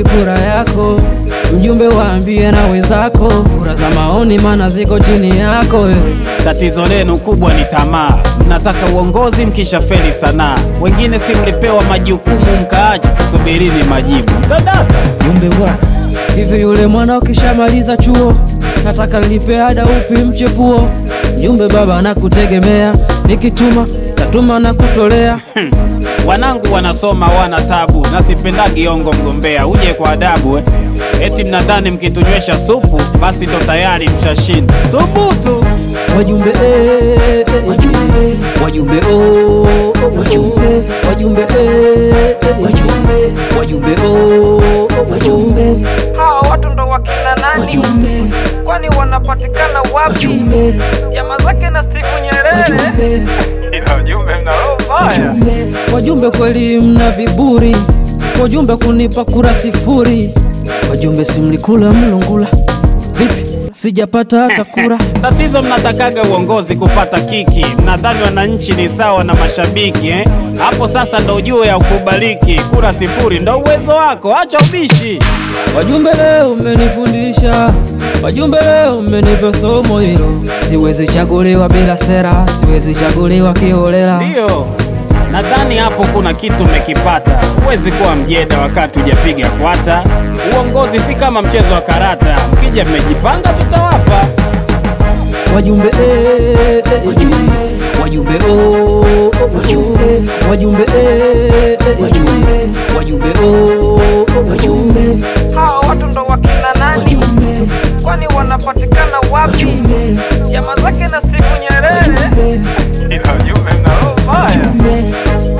haitoshi kura yako. Mjumbe, waambie na wenzako, kura za maoni mana ziko chini yako wewe. Tatizo lenu kubwa ni tamaa, mnataka uongozi mkisha feli sanaa. Wengine si mlipewa majukumu mkaacha, subirini majibu mtadata. Mjumbe bwana, hivi yule mwana ukishamaliza chuo, nataka nilipe ada upi mchepuo? Mjumbe, baba nakutegemea, nikituma tatuma na kutolea. Hmm. Wanangu wanasoma wana tabu, na sipendagi ongo mgombea, uje kwa adabu eh. Eti mnadhani mkitunywesha supu basi ndo tayari mshashinda. Thubutu! Wajumbe eh, eh, wajumbe wajumbe oh, oh, wajumbe wajumbe eh, eh, wajumbe wajumbe oh, oh, wajumbe Hawa watu ndo wakina nani? wajumbe Kwani wanapatikana wapi? wajumbe Jamaa zake na Steve Nyerere. wajumbe Ila ujumbe mna roho mbaya. wajumbe kweli mna viburi, wajumbe kunipa kura sifuri, wajumbe simlikula mlungula, vipi sijapata hata kura. Tatizo mnatakaga uongozi kupata kiki, mnadhani wananchi ni sawa na mashabiki eh? Hapo sasa ndo ujue ya ukubaliki, kura sifuri ndo uwezo wako, acha ubishi. Wajumbe leo mmenifundisha, wajumbe leo mmenipa somo hilo. Siwezi chaguliwa bila sera, siwezi chaguliwa kiholela. Ndiyo, nadhani hapo kuna kitu mmekipata. Huwezi kuwa mjeda wakati hujapiga kwata. Uongozi si kama mchezo wa karata, mkija mmejipanga tutawapa. Wajumbe eh, eh, wajumbe wajumbe oh, oh, wajumbe wajumbe eh, eh, wajumbe wajumbe oh, oh, wajumbe Hawa watu ndo wakina nani? wajumbe Kwani wanapatikana wapi? wajumbe Jamaa zake na Steve Nyerere. wajumbe Ila ujumbe mna roho mbaya. wajumbe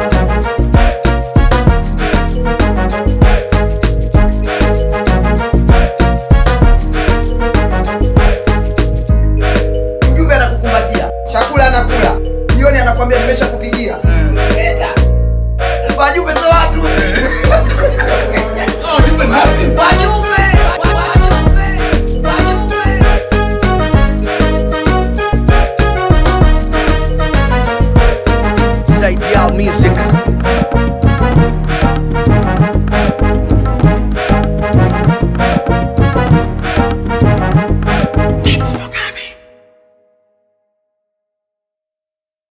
mjumbe anakukumbatia, chakula anakula, jioni anakwambia nimesha kupigia seta. Wajumbe za watu wajumbe, wajumbe, wajumbe. Side Music